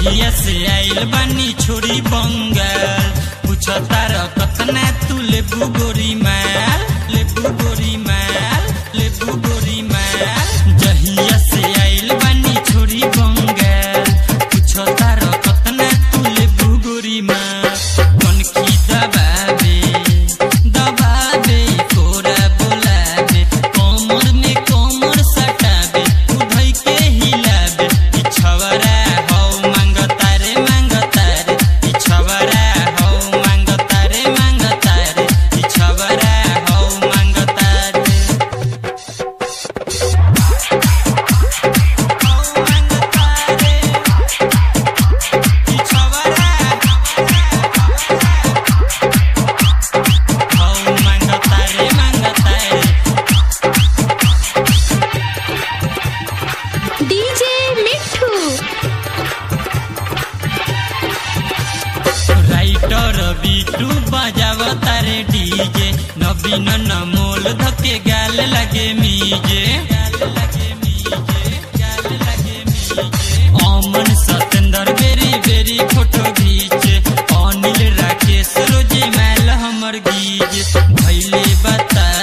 जहिया से आइल बानी छोड़ी बंगाल पूछ तार कतना तू लेबू गोरी माल लेबू गोरी माल लेबू गोरी माल जहिया से आइल बानी छोड़ी बंगाल पूछ तार कतना तू लेबू गोरी माल कौन की दबाबे दबाबे कोरा बोलाबे कोमर में कोमर सटाबे उधई के हिलाबे ई छवरा हौ मांगता रे मांगता रे ई छवरा हौ मांगता रे मांगता रे ई छवरा हौ मांगता रे हौ मांगता रे ई छवरा हौ मांगता रे मांगता रे डीजे मिठू राइटर बिटू बजावता रे डीजे नवीन नमोल धके गाल लगे मीजे गाल लगे मीजे गाल लगे मीजे अमन सतेंद्र बेरी बेरी फोटो खींचे अनिल राकेश रोजी मैल हमर गीजे भैले बता